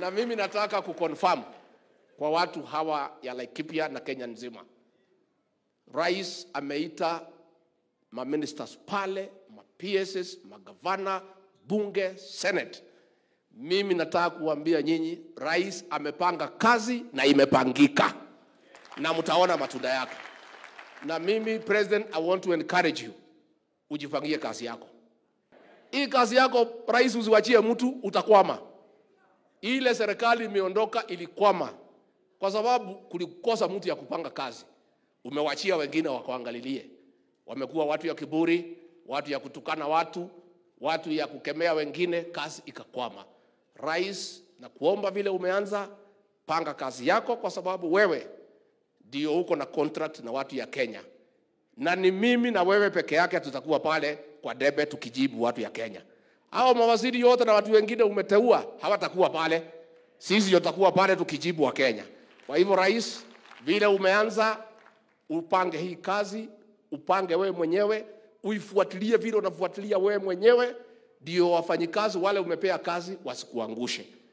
na mimi nataka kuconfirm kwa watu hawa ya Laikipia na Kenya nzima, rais ameita maministers pale, ma PSs, magavana, bunge, senate. Mimi nataka kuambia nyinyi, rais amepanga kazi na imepangika, na mtaona matunda yake. Na mimi president, I want to encourage you, ujipangie kazi yako. Hii kazi yako rais, usiwachie mtu, utakwama. Ile serikali imeondoka ilikwama kwa sababu kulikosa mtu ya kupanga kazi. Umewachia wengine wakuangalilie, wamekuwa watu ya kiburi, watu ya kutukana watu, watu ya kukemea wengine, kazi ikakwama. Rais, na kuomba vile umeanza, panga kazi yako, kwa sababu wewe ndio uko na contract na watu ya Kenya, na ni mimi na wewe peke yake tutakuwa pale kwa debe tukijibu watu ya Kenya. Hao mawaziri yote na watu wengine umeteua hawatakuwa pale, sisi ndio tutakuwa pale tukijibu wa Kenya. Kwa hivyo, rais, vile umeanza, upange hii kazi, upange wewe mwenyewe, uifuatilie vile unafuatilia wewe mwenyewe, ndio wafanyikazi wale umepea kazi wasikuangushe.